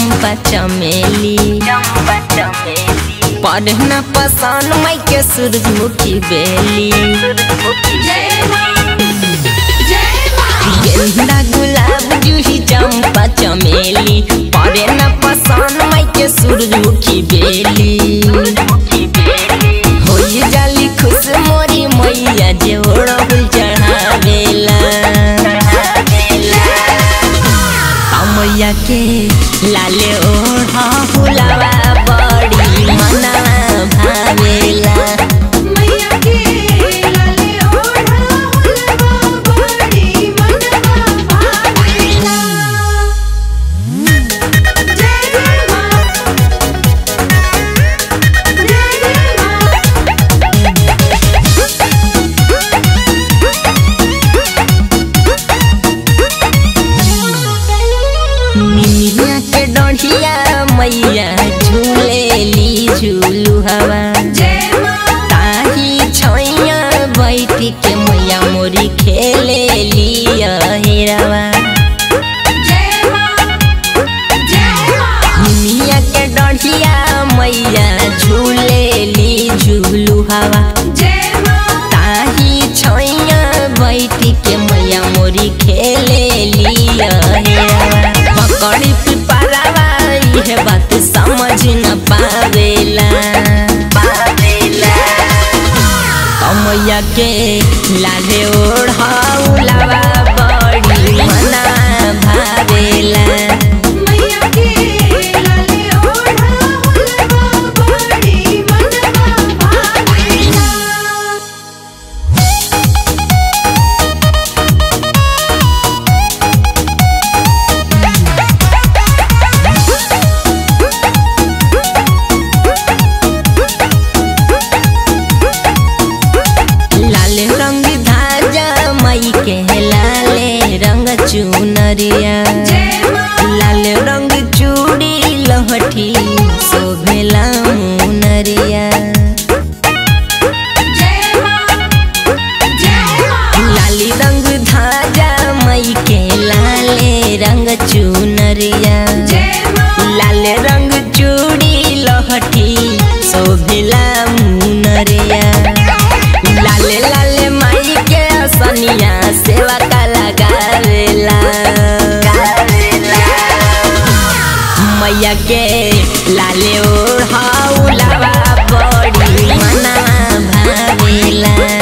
चंपा चमेली पढ़ना पसंद मई के सूरजमुखी बेली गेंदा गुलाब जूही चंपा चमेली पढ़ना पसंद मई के सूरजमुखी बेली होई जाली खुश मोरी मैया जे ओढ़ल चढ़ावेला मैया के लाले ओढ़ा फुलावा बड़ी मना भावेला मैया के लाले ओढ़ा हुलवा बड़ी मनवा भावेला जय जय माँ जय जय माँ मिनिया के डढ़िया मैया झूलेली झूलू हवा जय माँ ताही छैया बैठी के मैया मोरी खेले लिया हेरवा जय माँ जय माँ मिनिया के डढ़िया मैया झूलेली झूलू हवा जय माँ ताही छैया बैठी के मैया मोरी खेले लिया हेरवा पकड़ी पिपरावा इहे बात समझ न पावेला पावेला मैया के लाले ओढ़ाउलावा बड़ी मना भावेला मैया के लाले ओढ़ा हुलवा बड़ी मनवा भावेला लाल रंग धाजा मई के लाले रंग चुनरिया जय माँ लाल रंग चूड़ी लहठी शोभेला मुनरिया जय माँ जय माँ लाली रंग धाजा मई के लाले रंग चुनरिया जय माँ लाल रंग चूड़ी लहठी शोभेला मुनरिया लाले लाले माई के असनिया सेवा का लगावेला मैया के लाले ओढ़ाउलावा बड़ी मना भावेला